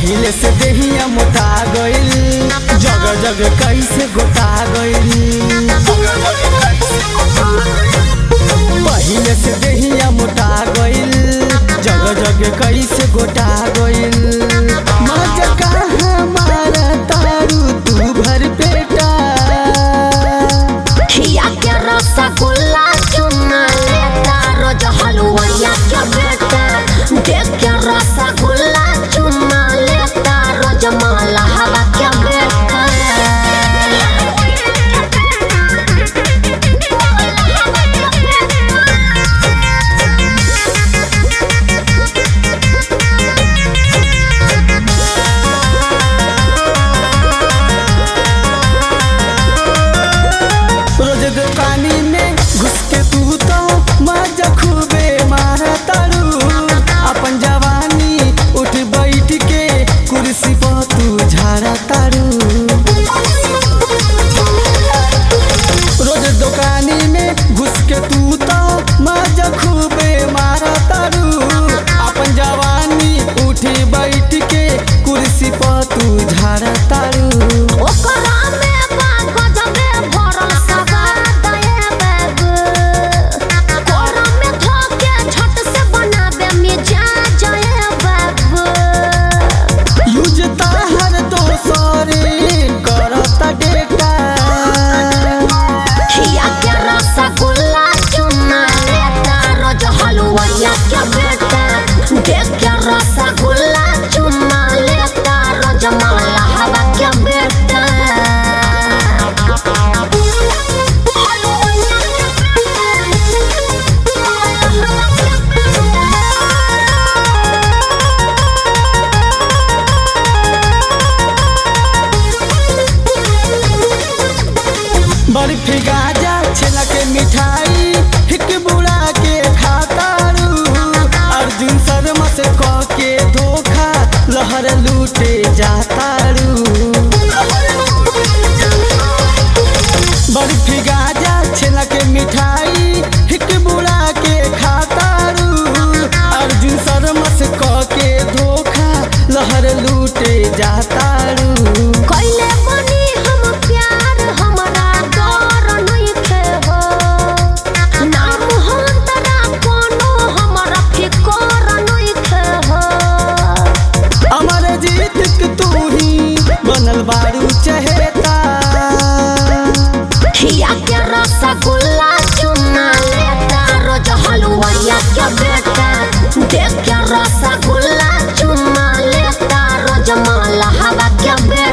पहिले से देहिया मोटा गइल जग जग कैसे गोटा गइल पहिले से देहिया मोटा गइल जग जग कैसे गोटा गइल मजा कहाँ मारा तारू तू भर पेटा खिया के रसगुल्ला चुना लेता रोज हलुवैया के बेटा देख के रसगुल्ला चुना लेता रोज माला हवा के बेटा रोज दुकानी में घुस के तू तो मजा खूबे मारा तारू अपन जवानी उठ बैठ के कुर्सी पर तू झाड़ा तारू रोज दुकानी में घुस के तू तो मजा खूबे मारा तारू अपन जवानी उठ बैठ के कुर्सी पर तू झाड़ा तारू ओकरा में बा गजबे भरल सवाद ए बाबू कोरा में धोके छत से बनाबे मिजाज ए बाबू यूज ताहर दोसरे करता डेटा खिया के रसगुल्ला चुना लेता रोज हलुवैया के बेटा देख के रसगुल्ला चुना लेता रोज माला हवा के बेटा बर्फी गाजा छेना के मिठाई हिक बुड़ा के खातारू अर्जुन शर्मा से कह के धोखा लहर लूटे जातारू बर्फी गाजा छेना के मिठाई हिक बुड़ा के खातारू अर्जुन शर्मा से कह के धोखा लहर लूटे जातारू कैले बनी हम प्यार हमरा डर नइखे हो नाम हंतरा कोनो हमरा फिकर नइखे हो अमर जीत के तू ही बनल बारू चहेता खिया के रसगुल्ला चुना लेता रोज हलुवैया के बेटा देख के रसगुल्ला चुना लेता रोज माला हवा के बेटा